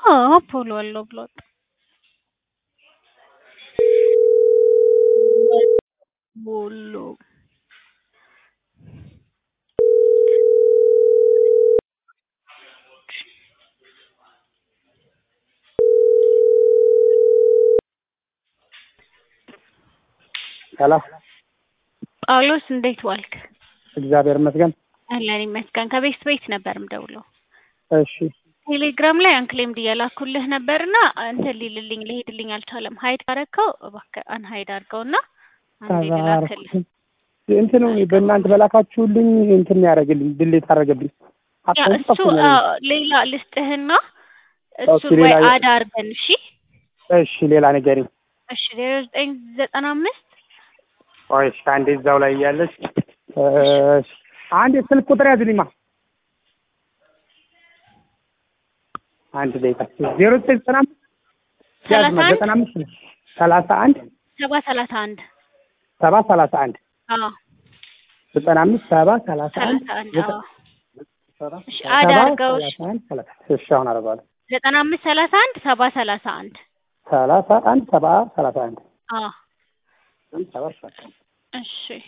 አፖሎ አለው ብሎ ወጣ። ቦሎ ሰላም ጳውሎስ እንዴት ዋልክ? እግዚአብሔር ይመስገን። አለን ይመስገን። ከቤት ቤት ነበር ምደውለው። እሺ ቴሌግራም ላይ አንክሌምድ እየላኩልህ ነበርና እንትን ሊልልኝ ሊሄድልኝ አልቻለም። ሀይድ አረከው እባክህ አንሀይድ አድርገውና አንዴ ልላክልህ። እንትኑ በእናንተ በላካችሁልኝ እንትን ያደረግልኝ ድሌት አደረገብኝ። ያ አካውንት እሱ ጠፍቶኛል። አዎ፣ ሌላ ልስጥህና እሱ ኦኬ፣ ወይ ሌላ- አድ አድርገን እሺ። እሺ ሌላ ንገሪኝ። እሺ ዜሮ ዘጠኝ ዘጠና አምስት ቆይ እሺ፣ አንዴ እዛው ላይ እያለች እሺ፣ አንዴ ስልክ ቁጥር ያዝልኝማ። አንድ ደቂቃ ዜሮ ዘጠኝ ዘጠና አምስት ሰላሳ ያዝማ አንድ ዘጠና አምስት ነው ሰላሳ አንድ ሰባ ሰላሳ አንድ ሰባ ሰላሳ አንድ አዎ ዘጠና አምስት ሰባ ሰላሳ አንድ ሰላሳ አንድ ዘጠ- አዎ እሺ አድ ሰባ አድርገው እሺ። ሰላሳ አንድ ሰላሳ እሺ አሁን አደርገዋለሁ። ዘጠና አምስት ሰላሳ አንድ ሰባ ሰላሳ አንድ ሰላሳ አንድ ሰባ ሰላሳ አንድ አዎ ሰባ ሰላሳ አንድ እሺ